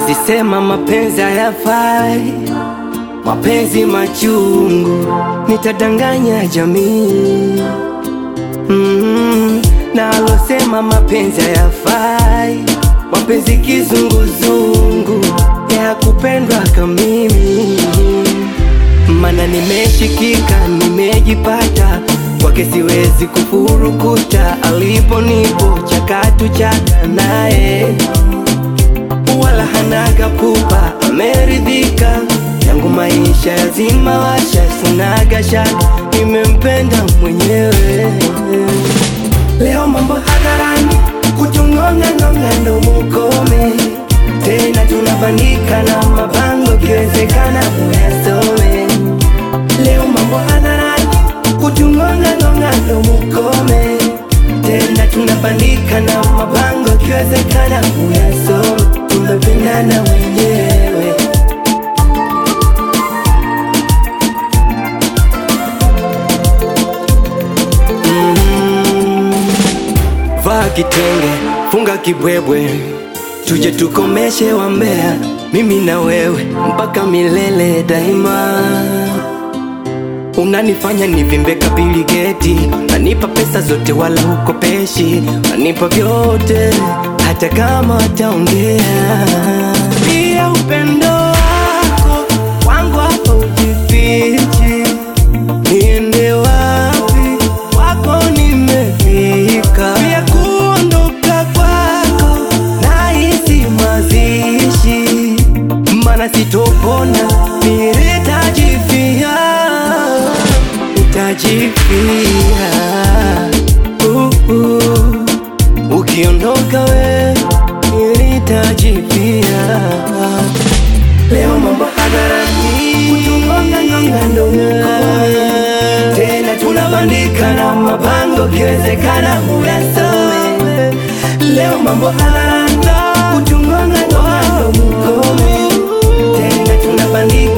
Siwezi sema mapenzi hayafai, mapenzi machungu, nitadanganya jamii mm, na alosema mapenzi hayafai, mapenzi kizunguzungu ya kupendwa kamimi, mana nimeshikika, nimejipata kwake, siwezi kufurukuta, alipo nipo chakatu chaka naye wala hanaga pupa, ameridhika yangu maisha yazima washa, sinaga shaka, nimempenda mwenyewe. Leo mambo hadharani, kuchung'onga ng'onga ndo mukome tena, tunabandika na mabango, kiwezekana muyasome. Leo mambo hadharani, kuchung'onga ng'onga ndo mukome tena, tunabandika na mabango, kiwezekana muyasome. Tumependana wenyewe Vaa kitenge, funga kibwebwe, tuje tukomeshe wambea, mimi na wewe mpaka milele daima. Unanifanya nivimbe kabili geti, nanipa pesa zote wala hukopeshi, nanipa vyote hata kama wataongea. Pia upendo wako wangu hapa ujifichi, niende wapi wako nimefika, pia kuondoka kwako nahisi mazishi, mana sitopona nitajifia, nitajifia uh, uh. Ukiondoka we nitajifia Leo mambo hadharani, kutungonga ngonga ndo mkoe tena, tunabandika na mabango, kiwezekana muyasome. Leo mambo hadharani, kutungonga ngonga ndo mkoe tena, tunabandika